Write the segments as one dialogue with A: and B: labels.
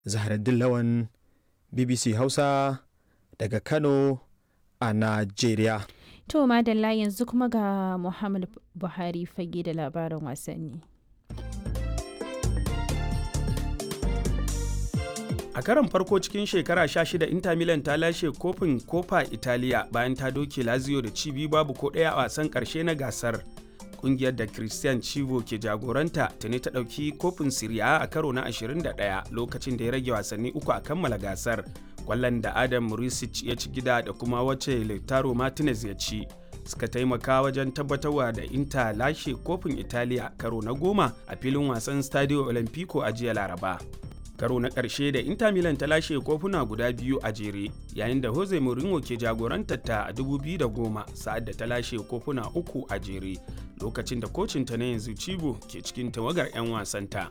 A: Zahraddin Lawan BBC Hausa daga Kano a Najeriya.
B: To madalla yanzu kuma ga Muhammad Buhari fage da labarin wasanni.
C: a karon farko cikin shekara 16 inter milan ta lashe kofin kofa italiya bayan ta doke lazio da cibi babu ko ɗaya a wasan ƙarshe na gasar kungiyar da christian chivo ke jagoranta tuni ta ɗauki kofin siriya a karo na 21 lokacin da ya rage wasanni uku a kammala gasar kwallon da adam murisic ya ci gida da kuma wacce lautaro martinez ya ci suka taimaka wajen tabbatarwa da inter lashe kofin italiya karo na goma a filin wasan stadio olimpico a jiya laraba karo na ƙarshe da Inter Milan ta lashe kofuna guda biyu a jere yayin da Jose Mourinho ke jagorantar ta a 2010 sa'ad da ta lashe kofuna uku a jere lokacin da kocin ta na yanzu Cibo ke cikin tawagar 'yan wasanta.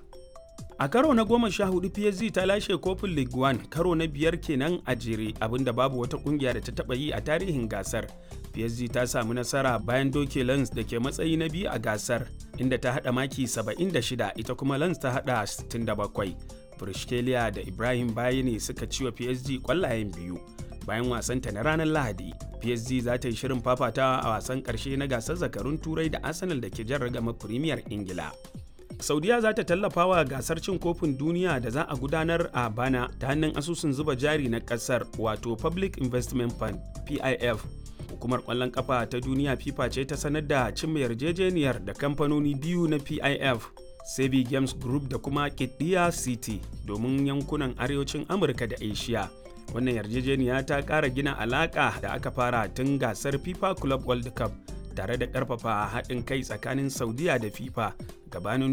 C: A karo na goma sha hudu PSG ta lashe kofin League One karo na biyar kenan a jere abinda babu wata kungiya da ta taba yi a tarihin gasar. PSG ta samu nasara bayan doke Lens da ke matsayi na biyu a gasar inda ta hada maki 76 ita kuma Lens ta hada 67. Brishkelia da Ibrahim Bayani suka ci wa PSG kwallayen biyu. Bayan wasanta na ranar Lahadi, PSG za ta yi shirin fafatawa a wasan ƙarshe na gasar zakarun Turai da Arsenal da ke jan ragama Premier Ingila. Saudiya za ta tallafa wa gasar cin kofin duniya da za a gudanar a bana ta hannun asusun zuba jari na ƙasar wato Public Investment Fund PIF. Hukumar ƙwallon ƙafa ta duniya FIFA ce ta sanar da cimma yarjejeniyar da kamfanoni biyu na PIF Sebi Games Group da kuma Kidiya City domin yankunan arewacin Amurka da Asia. Wannan yarjejeniya ta ƙara gina alaƙa da aka fara tun gasar FIFA Club World Cup tare da ƙarfafa haɗin kai tsakanin Saudiya da FIFA gabanin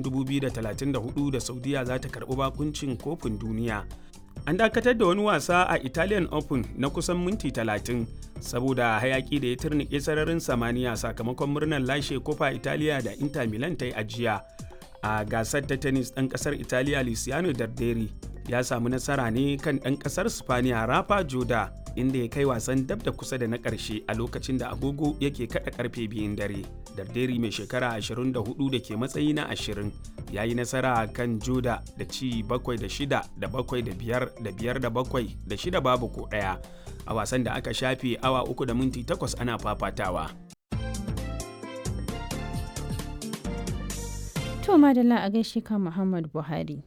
C: 2034 da Saudiya za ta karɓi bakuncin kofin duniya. An dakatar da wani wasa a Italian Open na kusan minti 30 saboda hayaki da ya turnike sararin samaniya sakamakon murnar lashe kofa Italiya da Inter Milan ta yi ajiya. a gasar ta tennis ɗan ƙasar italiya luciano darderi ya samu nasara ne kan ɗan ƙasar spaniya rafa joda inda ya kai wasan dab da kusa da na ƙarshe a lokacin da agogo yake kaɗa ƙarfe biyun dare darderi mai shekara 24 da ke matsayi na 20 ya yi nasara kan joda da ci 7 da 6 da 7 da 5 da 5 da 7 da 6 babu ko ɗaya a wasan da aka shafe awa 3 da minti 8 ana fafatawa
B: To madalla a gaishe ka Muhammad Buhari.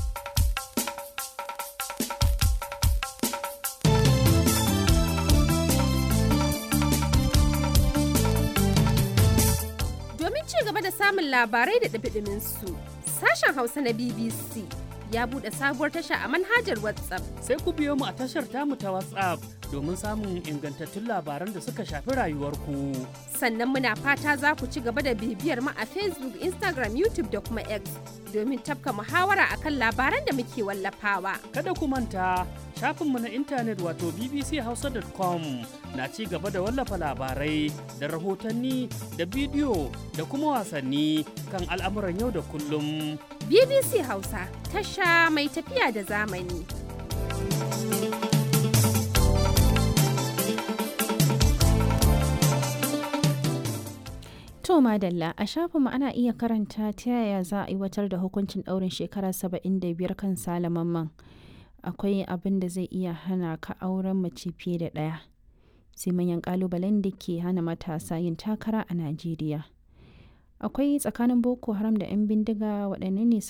D: Domin ci gaba da samun labarai da ɗabiɗimin su, sashen Hausa na BBC ya buɗe sabuwar tasha a manhajar WhatsApp.
E: Sai ku biyo mu a tashar tamu ta WhatsApp domin samun ingantattun labaran da suka shafi rayuwarku.
D: Sannan muna fata za ku ci gaba da bibiyar mu a Facebook, Instagram, YouTube da kuma X domin tafka muhawara akan labaran da muke wallafawa.
E: Kada ku manta shafinmu na intanet wato bbchausa.com na ci gaba da wallafa labarai da rahotanni da bidiyo da kuma wasanni kan al'amuran yau da kullum.
D: BBC Hausa tasha mai tafiya da zamani.
B: To madalla a shafinmu ana iya karanta ta yaya za a aiwatar da hukuncin ɗaurin shekara 75 kan salamanman. Akwai abin da zai iya hana ka auren mace fiye da ɗaya. Sai manyan ƙalubalen da ke hana matasa yin takara a Najeriya. Akwai tsakanin Boko Haram da 'yan bindiga waɗanne ne